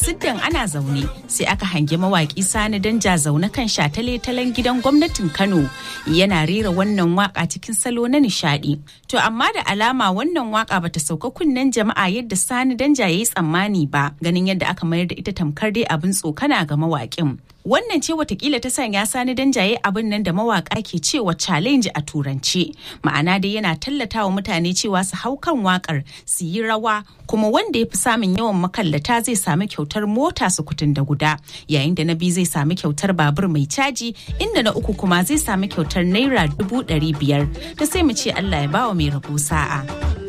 siddan ana zaune sai aka hangi mawaki sani danja zaune kan shatale-talen gidan gwamnatin kano yana rera wannan waka cikin salo na nishadi to amma da alama wannan waka bata sauka kunnen jama'a yadda sani danja ya yi tsammani ba ganin yadda aka mayar da ita tamkar dai abin tsokana ga mawakin wannan ce watakila ta sanya sani danjaye abin nan da mawaka ke cewa challenge a turance ma'ana dai yana tallata wa mutane cewa su hau kan wakar su yi rawa kuma wanda ya fi samun yawan makallata zai sami kyautar mota su kutun da guda yayin da na biyu zai sami kyautar babur mai caji inda na uku kuma zai sami kyautar naira dubu ɗari biyar da sai mu ce allah ya bawa mai rabo sa'a.